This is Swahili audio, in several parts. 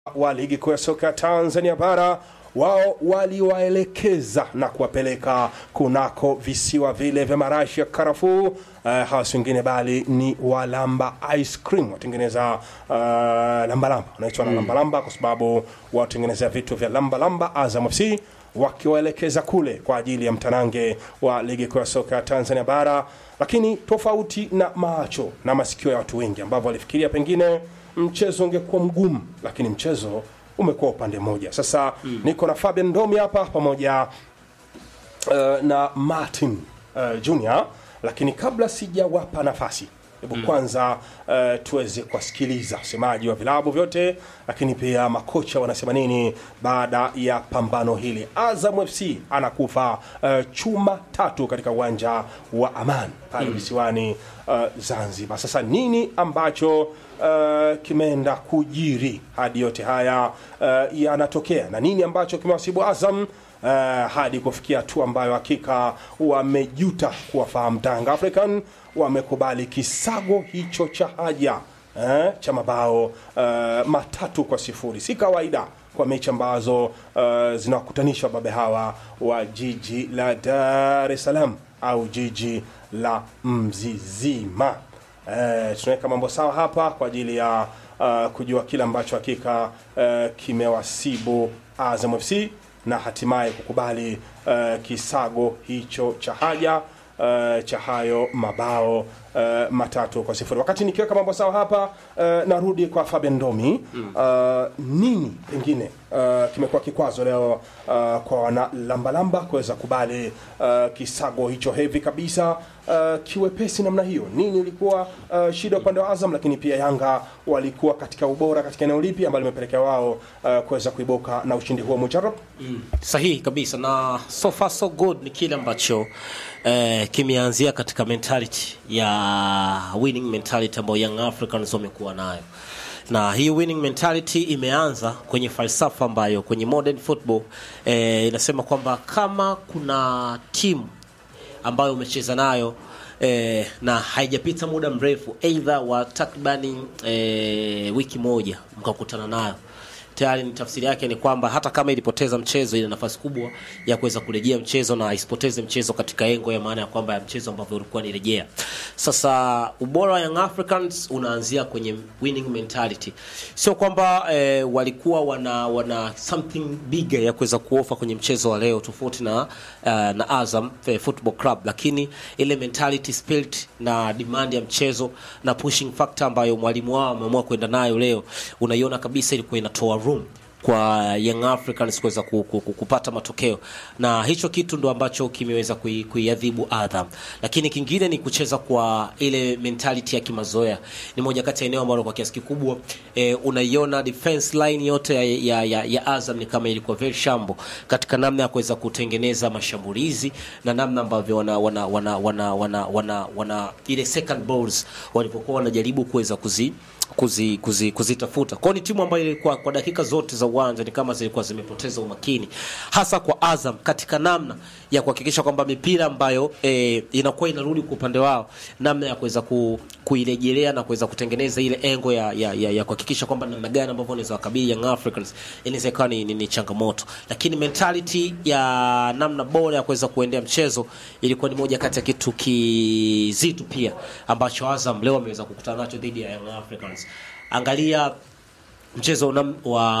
wa ligi kuu ya soka ya Tanzania bara wao waliwaelekeza na kuwapeleka kunako visiwa vile vya marashi ya karafuu. Uh, hawa si wengine bali ni walamba ice cream watengeneza uh, lambalamba wanaitwa na lambalamba kwa sababu watengenezea vitu vya lambalamba. Azam FC wakiwaelekeza kule kwa ajili ya mtanange wa ligi kuu ya soka ya Tanzania bara, lakini tofauti na macho na masikio ya watu wengi ambavyo walifikiria pengine mchezo ungekuwa mgumu, lakini mchezo umekuwa upande mmoja. Sasa mm. niko na Fabian Ndomi hapa pamoja uh, na Martin uh, Junior, lakini kabla sijawapa nafasi hebu mm. kwanza uh, tuweze kuwasikiliza wasemaji wa vilabu vyote, lakini pia makocha wanasema nini baada ya pambano hili. Azam FC anakufa uh, chuma tatu katika uwanja wa Amani pale mm. visiwani uh, Zanzibar. Sasa nini ambacho uh, kimeenda kujiri hadi yote haya uh, yanatokea na nini ambacho kimewasibu Azam uh, hadi kufikia hatua ambayo hakika wamejuta kuwafahamu Tanga African, wamekubali kisago hicho cha haja eh, cha mabao uh, matatu kwa sifuri. Si kawaida kwa mechi ambazo uh, zinawakutanisha wababe hawa wa jiji la Dar es Salaam au jiji la Mzizima. Eh, tunaweka mambo sawa hapa kwa ajili ya uh, kujua kile ambacho hakika uh, kimewasibu Azam FC na hatimaye kukubali uh, kisago hicho cha haja uh, cha hayo mabao uh, matatu kwa sifuri. Wakati nikiweka mambo sawa hapa uh, narudi kwa Fabian Ndomi mm. uh, nini pengine uh, kimekuwa kikwazo leo uh, kwa wana lambalamba kuweza kubali uh, kisago hicho hevi kabisa uh, kiwepesi namna hiyo? Nini ilikuwa uh, shida upande wa Azam, lakini pia Yanga walikuwa katika ubora katika eneo lipi ambalo limepelekea wao uh, kuweza kuibuka na ushindi huo mujarab? Mm. Sahihi kabisa na so far so good ni kile ambacho eh, kimeanzia katika mentality ya winning mentality ambayo Young Africans wamekuwa nayo na hii winning mentality imeanza kwenye falsafa ambayo kwenye modern football eh, inasema kwamba kama kuna timu ambayo umecheza nayo eh, na haijapita muda mrefu aidha wa takribani eh, wiki moja mkakutana nayo tayari ni tafsiri yake ni kwamba hata kama ilipoteza mchezo ina nafasi kubwa ya kuweza kurejea mchezo na isipoteze mchezo katika engo ya maana ya kwamba ya mchezo ambavyo ulikuwa nirejea. Sasa ubora wa Young Africans unaanzia kwenye winning mentality, sio kwamba eh, walikuwa wana wana something bigger ya kuweza kuofa kwenye mchezo wa leo tofauti na uh, na Azam eh, Football Club, lakini ile mentality spirit na demand ya mchezo na pushing factor ambayo mwalimu wao ameamua kwenda nayo leo, unaiona kabisa ilikuwa inatoa room kwa Young Africans kuweza ku, ku, ku, kupata matokeo na hicho kitu ndo ambacho kimeweza kui- kuiadhibu Azam, lakini kingine ni kucheza kwa ile mentality ya kimazoea. Ni moja kati ya eneo ambalo kwa kiasi kikubwa eh, unaiona defense line yote ya, ya, ya, ya Azam ni kama ilikuwa very shambo katika namna ya kuweza kutengeneza mashambulizi na namna ambavyo wana wana wana wana, wana, wana, wana ile second balls walipokuwa wanajaribu kuweza kuzi kuzi, kuzi, kuzitafuta kwao. Ni timu ambayo ilikuwa kwa dakika zote za uwanja ni kama zilikuwa zimepoteza umakini, hasa kwa Azam katika namna ya kuhakikisha kwamba mipira ambayo e, inakuwa inarudi kwa upande wao, namna ya kuweza ku, kuirejelea na kuweza kutengeneza ile engo ya, ya, ya, ya kuhakikisha kwamba namna gani ambavyo wanaweza wakabili Young Africans inaweza ikawa ni, ni, ni changamoto, lakini mentality ya namna bora ya kuweza kuendea mchezo ilikuwa ni moja kati ya kitu kizito pia ambacho Azam leo ameweza kukutana nacho dhidi ya Young Africans. Angalia mchezo unam,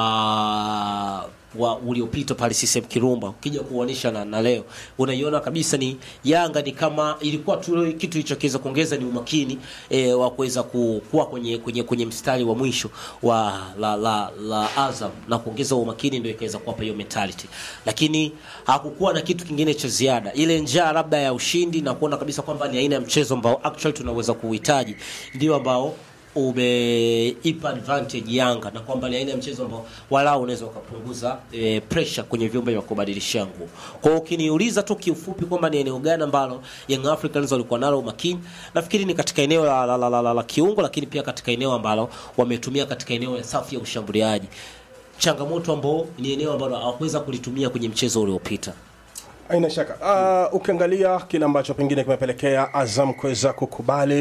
wa wa uliopita pale CCM Kirumba, ukija kuoanisha na, na leo unaiona kabisa ni Yanga ni kama ilikuwa tu kitu ilichoweza kuongeza ni umakini e, wa kuweza ku- kuwa kwenye, kwenye, kwenye mstari wa mwisho wa la, la, la Azam na kuongeza umakini ndio ikaweza kuwapa hiyo mentality, lakini hakukuwa na kitu kingine cha ziada, ile njaa labda ya ushindi na kuona kabisa kwamba ni aina ya mchezo ambao actually tunaweza kuuhitaji ndio ambao umeipa advantage Yanga na kwamba ni aina ya mchezo ambao walau unaweza ukapunguza e, pressure kwenye vyombo vya kubadilishia nguo. Kwa hiyo ukiniuliza tu kiufupi kwamba ni eneo gani ambalo Young Africans walikuwa nalo umakini, nafikiri ni katika eneo la, la, la, la, la, la kiungo, lakini pia katika eneo ambalo wametumia katika eneo ya safu ya ushambuliaji, changamoto ambao ni eneo ambalo hawakuweza kulitumia kwenye mchezo uliopita. Haina shaka. Uh, ukiangalia kile ambacho pengine kimepelekea Azam kuweza kukubali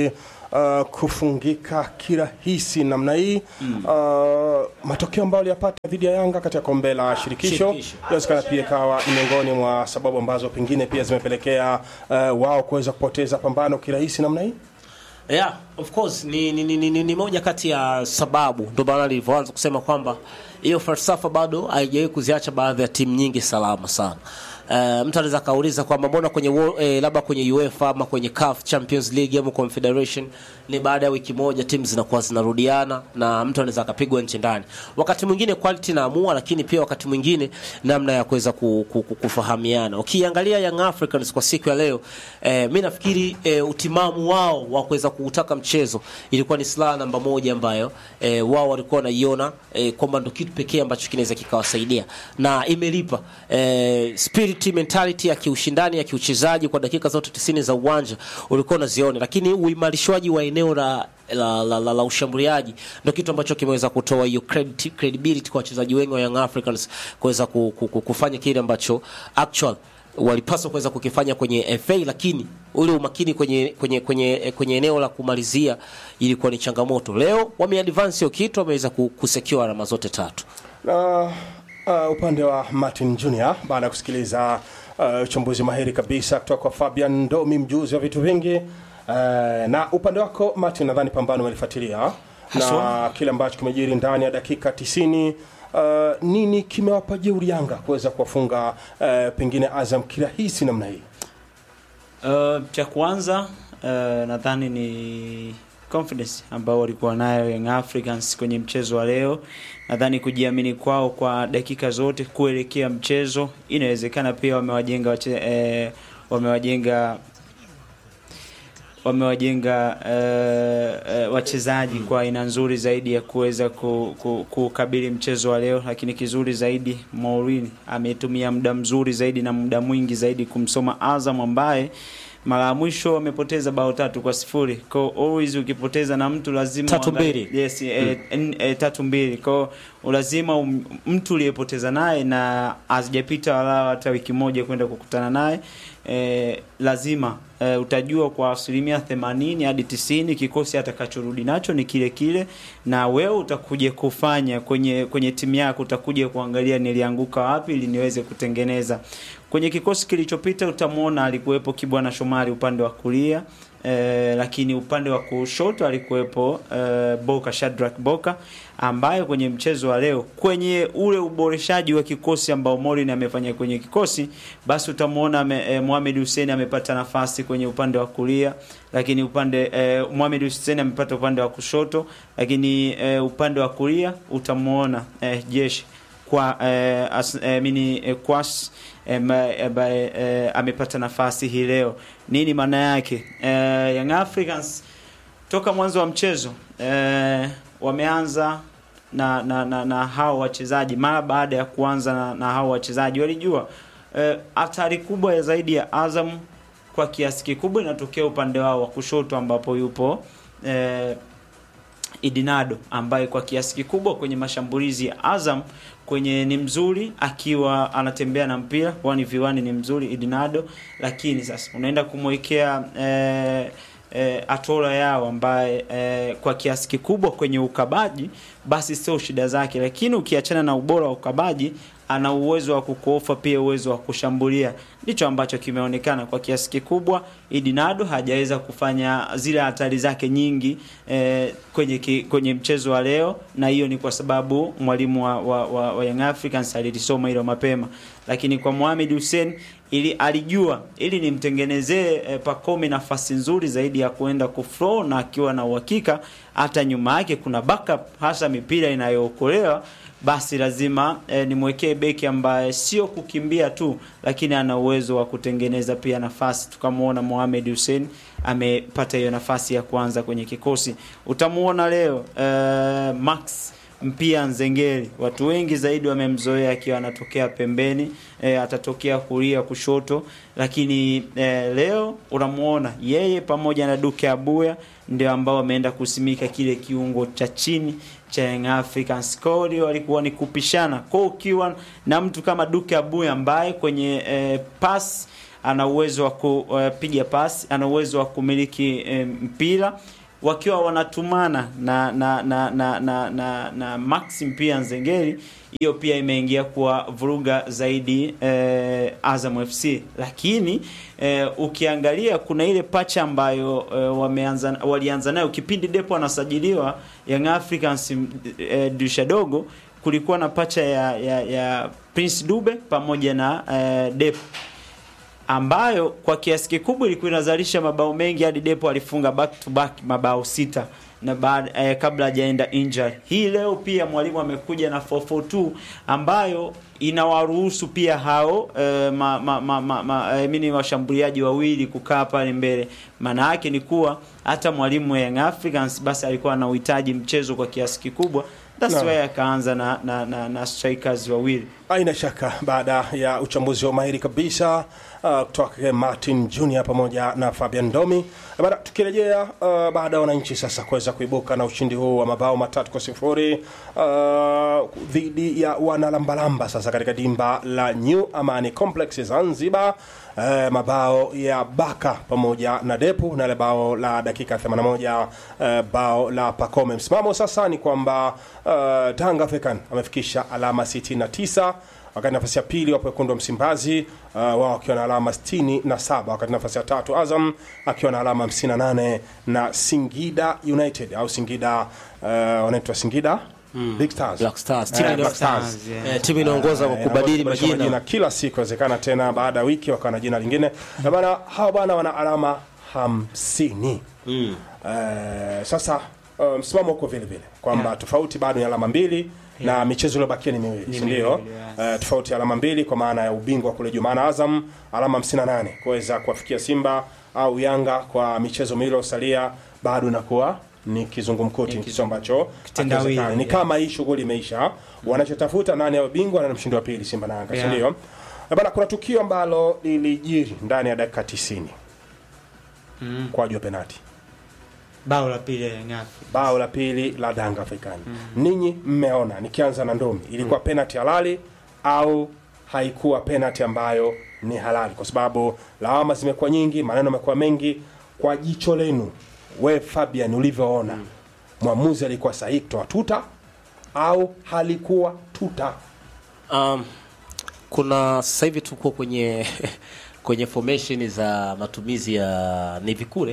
uh, kufungika kirahisi namna hii mm. uh, matokeo ambayo aliyapata dhidi ya Yanga katika kombe la shirikisho Shirikisho. inawezekana pia ikawa ni miongoni mwa sababu ambazo pengine pia zimepelekea uh, wao kuweza kupoteza pambano kirahisi namna hii. Yeah, of course ni, ni, ni, ni, ni, ni moja kati ya sababu, ndio maana nilivyoanza kusema kwamba hiyo falsafa bado haijawahi kuziacha baadhi ya timu nyingi salama sana. Uh, mtu anaweza kauliza kwamba mbona kwenye wo- eh, labda kwenye UEFA ama kwenye CAF Champions League ama Confederation ni baada ya wiki moja timu zinakuwa zinarudiana na mtu anaweza akapigwa nchi ndani. Wakati mwingine quality naamua, lakini pia wakati mwingine namna ya kuweza ku, ku, ku, kufahamiana. Ukiangalia Young Africans kwa siku ya leo eh, mi nafikiri eh, utimamu wao wa kuweza kuutaka mchezo ilikuwa ni silaha namba moja ambayo eh, wao walikuwa wanaiona eh, kwamba ndo kitu pekee ambacho kinaweza kikawasaidia na imelipa eh, spirit mentality ya kiushindani ya kiuchezaji kwa dakika zote 90 za uwanja ulikuwa unaziona, lakini uimarishwaji wa eneo la la, la, la, la ushambuliaji ndo kitu ambacho kimeweza kutoa hiyo credit- credibility kwa wachezaji wengi wa Young Africans kuweza ku, ku, ku, kufanya kile ambacho actual walipaswa kuweza kukifanya kwenye FA, lakini ule umakini kwenye kwenye kwenye kwenye eneo la kumalizia ilikuwa ni changamoto. Leo wameadvance hiyo kitu, wameweza ku- kusecure alama zote tatu. na uh, upande wa Martin Junior baada ya kusikiliza uh, uchambuzi mahiri kabisa kutoka kwa Fabian Ndomi, mjuzi wa vitu vingi uh, na upande wako Martin, nadhani pambano umelifuatilia na Haswa. kile ambacho kimejiri ndani ya dakika tisini. Uh, nini kimewapa jeuri Yanga kuweza kuwafunga uh, pengine Azam kirahisi namna hii? Uh, cha kwanza uh, nadhani ni confidence ambao walikuwa nayo Young Africans kwenye mchezo wa leo. Nadhani kujiamini kwao kwa dakika zote kuelekea mchezo, inawezekana pia wamewajenga wache, eh, wamewajenga wamewajenga uh, uh, wachezaji kwa aina nzuri zaidi ya kuweza ku- ku- kukabili mchezo wa leo, lakini kizuri zaidi Mourinho ametumia muda mzuri zaidi na muda mwingi zaidi kumsoma Azam ambaye mara ya mwisho wamepoteza bao tatu kwa sifuri. Kwa hiyo always ukipoteza na mtu lazima Tatu uangalie- mbili. yes, eh, n- eh, tatu mbili. Kwa hiyo lazima um, mtu uliyepoteza naye na hazijapita wala hata wiki moja kwenda kukutana naye eh, lazima eh, utajua kwa asilimia 80 hadi 90 kikosi atakachorudi nacho ni kile kile, na wewe utakuja kufanya kwenye kwenye timu yako, utakuja kuangalia nilianguka wapi ili niweze kutengeneza. Kwenye kikosi kilichopita utamwona alikuwepo Kibwana Shomari upande wa kulia eh, lakini upande wa kushoto alikuwepo eh, Boka Shadrack Boka ambaye kwenye mchezo wa leo kwenye ule uboreshaji wa kikosi ambao Morin amefanya kwenye kikosi, basi utamwona ame- eh, Mohamed Hussein amepata nafasi kwenye upande wa kulia, lakini upande eh, Mohamed Hussein amepata upande wa kushoto, lakini eh, upande wa kulia utamwona eh, Jeshi kwa eh, as, eh, mini eh, Kwas eh, ma- eh, ba- eh, amepata nafasi hii leo. Nini maana yake? Eh, Young Africans toka mwanzo wa mchezo eh, wameanza na na, na, na hao wachezaji mara baada ya kuanza na, na hao wachezaji walijua eh, hatari kubwa ya zaidi ya Azam kwa kiasi kikubwa inatokea upande wao wa kushoto ambapo yupo eh, Idinado ambaye kwa kiasi kikubwa kwenye mashambulizi ya Azam kwenye ni mzuri akiwa anatembea na mpira wani viwani ni mzuri Idinado, lakini sasa unaenda kumwekea eh, eh, Atola yao ambaye eh, kwa kiasi kikubwa kwenye ukabaji basi sio shida zake, lakini ukiachana na ubora wa ukabaji ana uwezo wa kukuofa pia uwezo wa kushambulia. Ndicho ambacho kimeonekana kwa kiasi kikubwa. Idinado hajaweza kufanya zile hatari zake nyingi eh, kwenye ki, kwenye mchezo wa leo, na hiyo ni kwa sababu mwalimu wa, wa, wa, wa Young Africans alilisoma hilo mapema, lakini kwa Mohamed Hussein ili alijua ili nimtengenezee eh, Pacome nafasi nzuri zaidi ya kuenda kuflow na akiwa na uhakika hata nyuma yake kuna backup, hasa mipira inayookolewa basi lazima eh, nimwekee beki ambaye sio kukimbia tu, lakini ana uwezo wa kutengeneza pia nafasi. Tukamwona Mohamed Hussein amepata hiyo nafasi ya kwanza kwenye kikosi. Utamuona leo eh, Max Mpia Nzengeli, watu wengi zaidi wamemzoea akiwa anatokea pembeni eh, atatokea kulia kushoto, lakini eh, leo unamuona yeye pamoja na Duke Abuya ndio ambao wameenda kusimika kile kiungo cha chini cha Young Africans. Kwa hiyo walikuwa ni kupishana. Kwa hiyo ukiwa na mtu kama Duke Abuya ambaye kwenye eh, pass ana uwezo wa kupiga pasi, ana uwezo wa kumiliki eh, mpira wakiwa wanatumana na na na na na, na, na Maxim pia Nzengeli, hiyo pia imeingia kuwa vuruga zaidi eh, Azam FC, lakini eh, ukiangalia kuna ile pacha ambayo eh, wameanza walianza nayo kipindi Depo anasajiliwa Young Africans eh, dirisha dogo, kulikuwa na pacha ya, ya, ya Prince Dube pamoja na eh, Depo ambayo kwa kiasi kikubwa ilikuwa inazalisha mabao mengi hadi Depo alifunga back to back mabao sita na baada eh, kabla hajaenda injury. Hii leo pia mwalimu amekuja na 442 ambayo inawaruhusu pia hao eh, ma, ma, ma, ma, ma, eh, mini washambuliaji wawili kukaa pale mbele. Maana yake ni kuwa hata mwalimu wa Young Africans basi alikuwa na uhitaji mchezo kwa kiasi kikubwa. That's Naam. why akaanza na, na, na, na strikers wawili. Haina shaka baada ya uchambuzi wa mahiri kabisa uh, kutoka Martin Junior pamoja na Fabian Domi. Baada tukirejea uh, baada ya wananchi sasa kuweza kuibuka na ushindi huu wa mabao matatu kwa sifuri uh, dhidi ya wanalambalamba sasa katika dimba la New Amani Complex Zanzibar. Uh, mabao ya Baka pamoja na Depu na ile bao la dakika 81 uh, bao la Pakome. Msimamo sasa ni kwamba uh, Tanga African amefikisha alama 69 wakati nafasi ya pili wapo wekundu wa Msimbazi uh, wao wakiwa na alama 67, wakati nafasi ya tatu Azam akiwa na alama 58 na Singida United au Singida uh, wanaitwa Singida Big Stars. Black Stars. Eh, Timu Black ina- Stars. yeah. eh, timu inaongoza kwa Eh, kubadili wanabadilisha majina kila siku inawezekana tena baada ya wiki wakawa na jina lingine na bana hawa bana wana alama hamsini Mm. Eh, sasa uh, msimamo uko vile vile kwamba tofauti bado ni alama mbili na michezo iliyobakia ni miwili si ndio? miwili, yes. Eh, tofauti ya alama mbili kwa maana ya ubingwa kule juu, maana Azam alama 58 kuweza kuwafikia Simba au Yanga kwa michezo miwili iliyosalia bado inakuwa ni kizungumkuti, kitu ambacho kitendawili, hakiwezekani. ni yeah. kama hii shughuli imeisha, wanachotafuta nani awe bingwa na mshindi wa pili, Simba na Yanga, si Yeah. ndio? Eh, Bana, kuna tukio ambalo lilijiri ndani ya dakika 90 kwa juu ya penalti Bao la pili ya Young Africans. bao la pili la Danga Afrikani. Ninyi mmeona, nikianza na Ndomi, ilikuwa penalty halali au haikuwa penalty ambayo ni halali? Kwa sababu lawama zimekuwa nyingi, maneno yamekuwa mengi. Kwa jicho lenu, we Fabian, ulivyoona mwamuzi alikuwa sahihi kutoa tuta au halikuwa tuta? Um, kuna sasa hivi tuko kwenye kwenye formation za matumizi ya ni vikure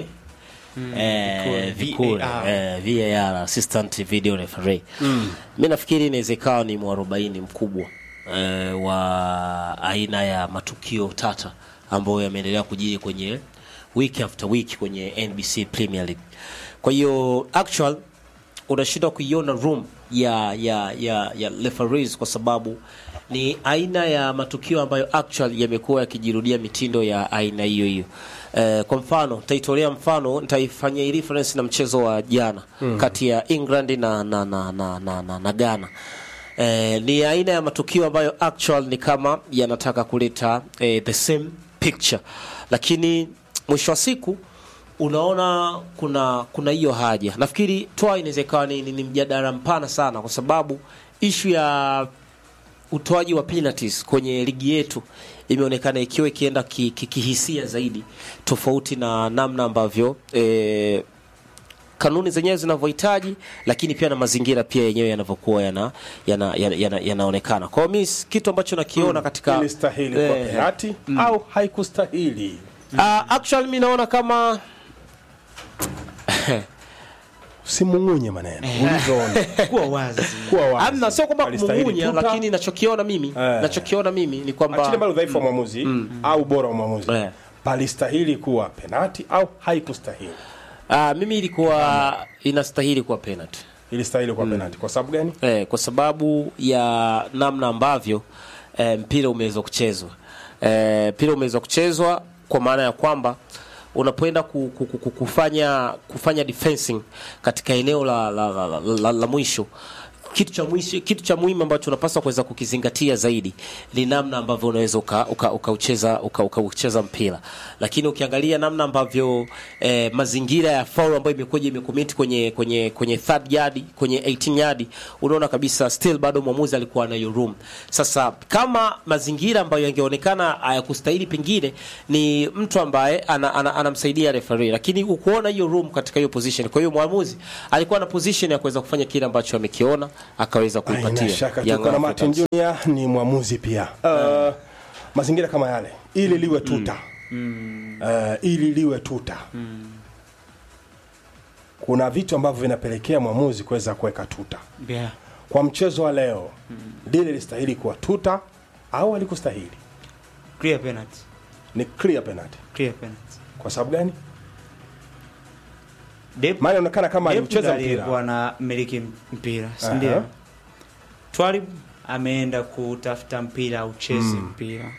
eh, vikure, vikure VAR. eh, VAR assistant video referee mi nafikiri inaweza ikawa ni mwarobaini mkubwa eh, wa aina ya matukio tata ambayo yameendelea kujiri kwenye week after week kwenye NBC Premier League. Kwa hiyo actual unashindwa kuiona room ya ya ya ya referees kwa sababu ni aina ya matukio ambayo actual yamekuwa yakijirudia mitindo ya aina hiyo hiyo. Eh, kwa mfano nitaitolea mfano nitaifanyia hii reference na mchezo wa jana kati ya England na na na na, na, na, na Ghana. Eh, ni aina ya matukio ambayo actual ni kama yanataka kuleta eh, the same picture, lakini mwisho wa siku unaona kuna kuna hiyo haja. Nafikiri toa inaweza ikawa ni, ni, ni mjadala mpana sana, kwa sababu ishu ya utoaji wa penalties kwenye ligi yetu imeonekana ikiwa ikienda ki- ki- kihisia zaidi tofauti na namna ambavyo eh, kanuni zenyewe zinavyohitaji, lakini pia na mazingira pia yenyewe yanavyokuwa yana, yana, yana, yana, yanaonekana. Kwa hiyo mimi kitu ambacho nakiona katika Ilistahili kuwa eh, penalty au haikustahili? uh, actually mimi naona kama Simung'unye maneno ulivyoona, Kuwa wazi. kuwa wazi. amna, sio kwamba Alistahili kumung'unya, tuta, lakini nachokiona mimi Eh. nachokiona mimi ni kwamba achilia mbali udhaifu wa mwamuzi au ubora wa mwamuzi Eh. palistahili kuwa penati au haikustahili Ah, mimi ilikuwa inastahili kuwa penalty ilistahili kuwa penati kwa sababu gani eh, kwa sababu ya namna ambavyo eh, mpira umeweza kuchezwa eh, mpira umeweza kuchezwa kwa maana ya kwamba unapoenda ku, ku, ku, ku- kufanya kufanya defensing katika eneo la, la, la, la, la, la mwisho kitu cha mwisho, kitu cha muhimu ambacho unapaswa kuweza kukizingatia zaidi ni namna ambavyo unaweza ukaucheza uka, ukaucheza uka, ukaucheza mpira, lakini ukiangalia namna ambavyo eh, mazingira ya foul ambayo imekuja imekomiti kwenye kwenye kwenye third yard kwenye 18 yard, unaona kabisa still bado mwamuzi alikuwa anayo room. Sasa kama mazingira ambayo yangeonekana hayakustahili, pengine ni mtu ambaye ana, ana, anamsaidia referee, lakini ukuona hiyo room katika hiyo position. Kwa hiyo mwamuzi alikuwa na position ya kuweza kufanya kile ambacho amekiona akaweza Haina kuipatia shaka Young tuko na Martin Africans. Junior ni mwamuzi pia. Uh, mazingira kama yale ili liwe tuta uh, ili liwe tuta kuna vitu ambavyo vinapelekea mwamuzi kuweza kuweka tuta. yeah. Kwa mchezo wa leo lile listahili kuwa tuta au alikustahili? clear penalty Ni clear penalty. clear penalty Kwa sababu gani? Dep- Maana inaonekana kama Dep alimcheza ndiye aliyekuwa mpira. na miliki mpira si Aha. ndio Twalib ameenda kutafuta mpira aucheze mpira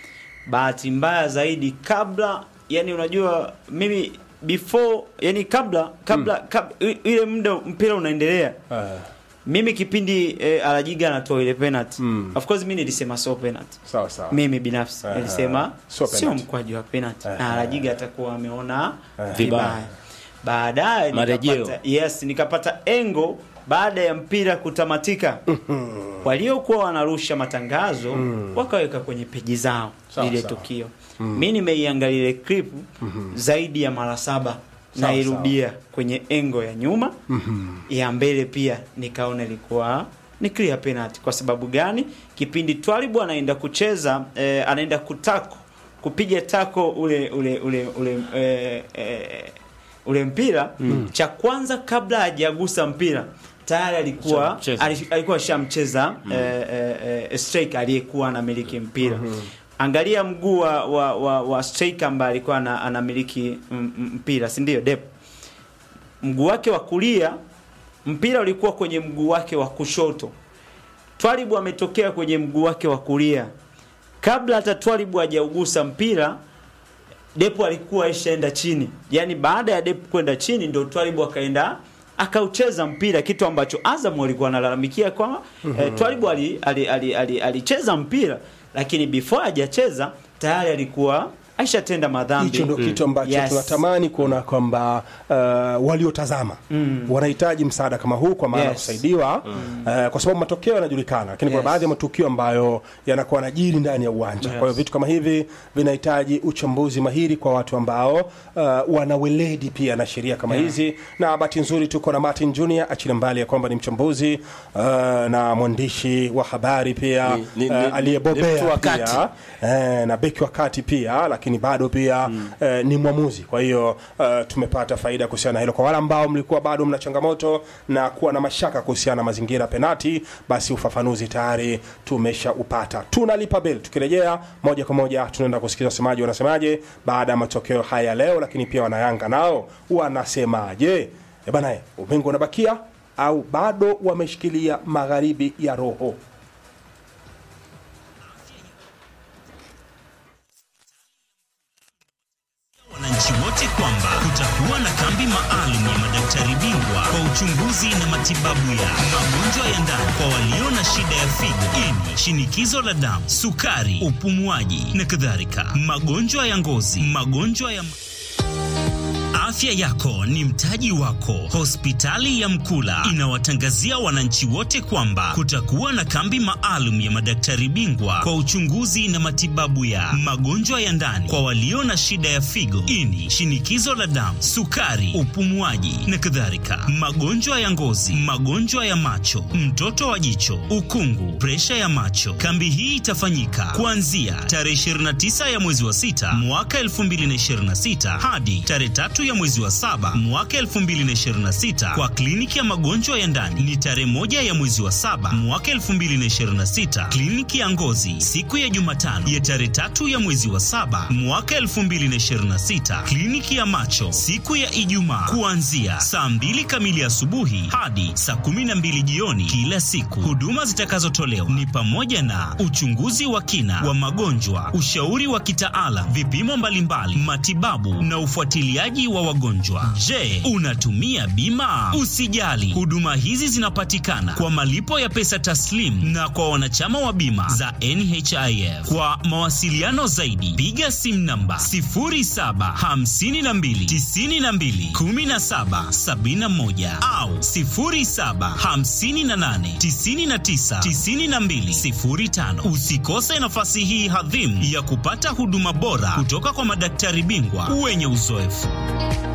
bahati mbaya zaidi kabla yani unajua mimi before yani kabla kabla kab, i- ile muda mpira unaendelea Uh, mimi kipindi eh, Alajiga anatoa ile penalty Mm. of course mimi nilisema so penalty sawa sawa. mimi binafsi Aha. nilisema Sio sio penalty. mkwaju wa penalty Aha. na Alajiga atakuwa ameona Aha. vibaya baadaye Marejeo. nikapata yes nikapata engo baada ya mpira kutamatika waliokuwa wanarusha matangazo wakaweka kwenye peji zao Sawa, lile sawa. tukio mi nimeiangalia ile clip zaidi ya mara saba Sawa, nairudia kwenye engo ya nyuma ya mbele pia nikaona ilikuwa ni clear penalty kwa sababu gani kipindi twalibu anaenda kucheza eh, anaenda kutako kupiga tako ule ule ule ule eh, eh, ule mpira cha kwanza kabla hajagusa mpira tayari alikuwa Shamcheza. ali- alikuwa shamcheza eh, eh, eh, striker aliyekuwa anamiliki mpira angalia mguu wa, wa, wa, wa striker ambaye alikuwa ana- anamiliki m- m- mpira si ndio Dep mguu wake wa kulia mpira ulikuwa kwenye mguu wake wa kushoto Twalibu ametokea kwenye mguu wake wa kulia kabla hata Twalibu hajaugusa mpira Depo alikuwa aishaenda chini, yaani baada ya Depo kwenda chini ndio Twalibu akaenda akaucheza mpira, kitu ambacho Azam walikuwa wanalalamikia kwa eh, Twalibu alicheza ali, ali, ali, alicheza mpira lakini before hajacheza tayari alikuwa aishatenda madhambi. hicho ndo kitu ambacho Yes. tunatamani kuona kwamba uh, waliotazama wanahitaji msaada kama huu kwa maana ya Yes. kusaidiwa uh, kwa sababu matokeo yanajulikana lakini kuna Yes. baadhi ya matukio ambayo yanakuwa najiri ndani ya uwanja Yes. kwa hiyo vitu kama hivi vinahitaji uchambuzi mahiri kwa watu ambao uh, wana weledi pia na sheria kama hizi na bahati nzuri tuko na Martin Junior achilia mbali ya kwamba ni mchambuzi uh, na mwandishi wa habari pia Ni- ni- uh, ni- aliyebobea ni mtu wa pia kati. eh, na beki wa kati pia lakini bado pia eh, ni mwamuzi kwa hiyo eh, tumepata faida kuhusiana na hilo kwa wale ambao mlikuwa bado mna changamoto na kuwa na mashaka kuhusiana na mazingira ya penati basi ufafanuzi tayari tumeshaupata tunalipa bel tukirejea moja kwa moja tunaenda kusikiza wasemaji wanasemaje baada ya matokeo haya leo lakini pia wanayanga nao wanasemaje e bana eh, ubingwa unabakia au bado wameshikilia magharibi ya roho wananchi wote kwamba kutakuwa na kambi maalum ya madaktari bingwa kwa uchunguzi na matibabu ya magonjwa ya ndani kwa walio na shida ya figo, ini, shinikizo la damu, sukari, upumuaji na kadhalika, magonjwa ya ngozi, magonjwa ya Afya yako ni mtaji wako. Hospitali ya Mkula inawatangazia wananchi wote kwamba kutakuwa na kambi maalum ya madaktari bingwa kwa uchunguzi na matibabu ya magonjwa ya ndani kwa walio na shida ya figo, ini, shinikizo la damu, sukari, upumuaji na kadhalika, magonjwa ya ngozi, magonjwa ya macho, mtoto wa jicho, ukungu, presha ya macho. Kambi hii itafanyika kuanzia tarehe 29 ya mwezi wa sita mwaka 2026 hadi tarehe tatu ya mwezi wa saba mwaka 2026 kwa kliniki ya magonjwa ya ndani ni tarehe moja ya mwezi wa saba mwaka 2026 kliniki ya ngozi siku ya Jumatano ya tarehe tatu ya mwezi wa saba mwaka 2026 kliniki ya macho siku ya Ijumaa kuanzia saa mbili kamili asubuhi hadi saa 12 jioni kila siku. Huduma zitakazotolewa ni pamoja na uchunguzi wa kina wa magonjwa, ushauri wa kitaalam, vipimo mbalimbali, matibabu na ufuatiliaji wa wagonjwa wagonjwa. Je, unatumia bima? Usijali, huduma hizi zinapatikana kwa malipo ya pesa taslim na kwa wanachama wa bima za NHIF. Kwa mawasiliano zaidi, piga simu namba 0752921771 au 0758999205. Usikose nafasi hii hadhimu ya kupata huduma bora kutoka kwa madaktari bingwa wenye uzoefu.